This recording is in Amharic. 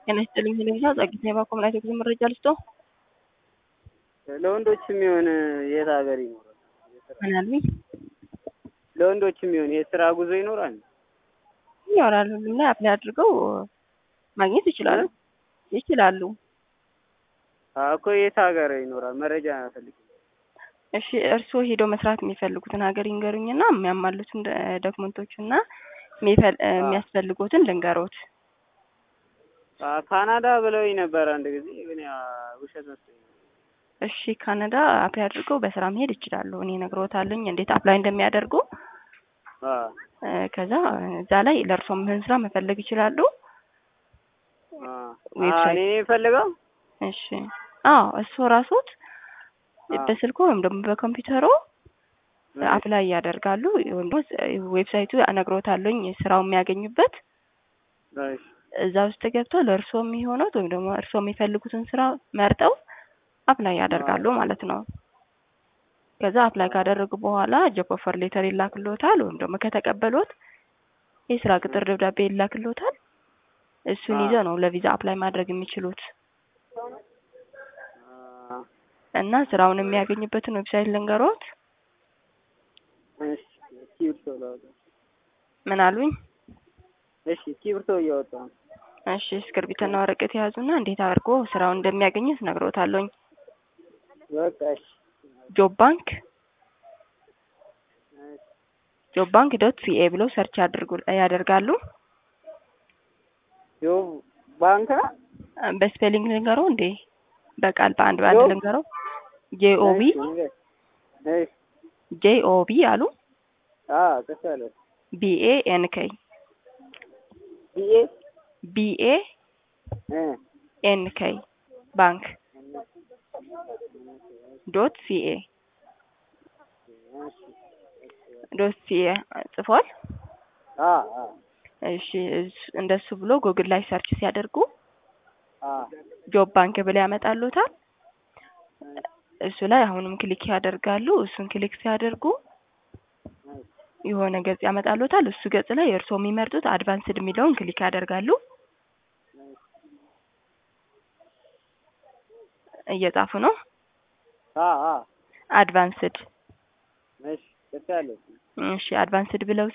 ጤና ይስጥልኝ ሄለንዛ ጸጊት ነባ ኮምናይት የጉዞ መረጃ ልስጦ ለወንዶች የሚሆን የት ሀገር ይኖራል? ምን አሉኝ? ለወንዶች የሚሆን የስራ ጉዞ ይኖራል? ይኖራል። ሁሉም ላይ አፕላይ አድርገው ማግኘት ይችላሉ ይችላሉ። አዎ እኮ የት ሀገር ይኖራል? መረጃ ፈልግ። እሺ እርስዎ ሄደው መስራት የሚፈልጉትን ሀገር ይንገሩኝና የሚያሟሉትን ዶክመንቶችና የሚያስፈልጉትን ልንገሮት። ካናዳ ብለውኝ ነበር አንድ ጊዜ ግን ያ ውሸት መስሎኝ። እሺ ካናዳ አፕላይ አድርገው በስራ መሄድ ይችላሉ። እኔ እነግሮታለኝ እንዴት አፕላይ እንደሚያደርጉ። ከዛ እዛ ላይ ለእርሶ ምህን ስራ መፈለግ ይችላሉ። እኔ የምፈልገው እሺ አዎ እሱ ራሶት በስልኮ ወይም ደግሞ በኮምፒውተሮ አፕላይ ያደርጋሉ። ወይም ዌብሳይቱ እነግሮታለኝ ስራው የሚያገኙበት እዛ ውስጥ ገብተው ለእርሶ የሚሆኑት ወይም ደግሞ እርሶ የሚፈልጉትን ስራ መርጠው አፕላይ ያደርጋሉ ማለት ነው። ከዛ አፕላይ ካደረጉ በኋላ ጆብ ኦፈር ሌተር ይላክሎታል። ወይም ደግሞ ከተቀበሉት የስራ ቅጥር ደብዳቤ ይላክሎታል። እሱን ይዘው ነው ለቪዛ አፕላይ ማድረግ የሚችሉት እና ስራውን የሚያገኙበትን ዌብሳይት ልንገሮት። ምን አሉኝ? እሺ እስክሪብቶ እያወጣ ነው። እሺ እስክርቢትና ወረቀት የያዙና እንዴት አድርጎ ስራውን እንደሚያገኙት ነግሮታለሁኝ። በቃ እሺ። ጆብ ባንክ ጆብ ባንክ ዶት ሲኤ ብለው ሰርች ያድርጉ ያደርጋሉ። ጆብ ባንክ በስፔሊንግ ልንገረው እንዴ? በቃል በአንድ በአንድ ልንገረው። ጄኦቢ ጄኦቢ አሉ አዎ ተሳለ ቢኤ ኤንኬይ ቢኤ ቢኤ ኤንኬይ ባንክ ዶት ሲኤ ዶት ሲኤ ጽፏል። እሺ እንደሱ ብሎ ጉግል ላይ ሰርች ሲያደርጉ ጆብ ባንክ ብለው ያመጣሉታል። እሱ ላይ አሁንም ክሊክ ያደርጋሉ። እሱን ክሊክ ሲያደርጉ የሆነ ገጽ ያመጣሉታል። እሱ ገጽ ላይ እርስዎ የሚመርጡት አድቫንስድ የሚለውን ክሊክ ያደርጋሉ። እየጻፉ ነው። አድቫንስድ እሺ፣ እሺ፣ አድቫንስድ ብለው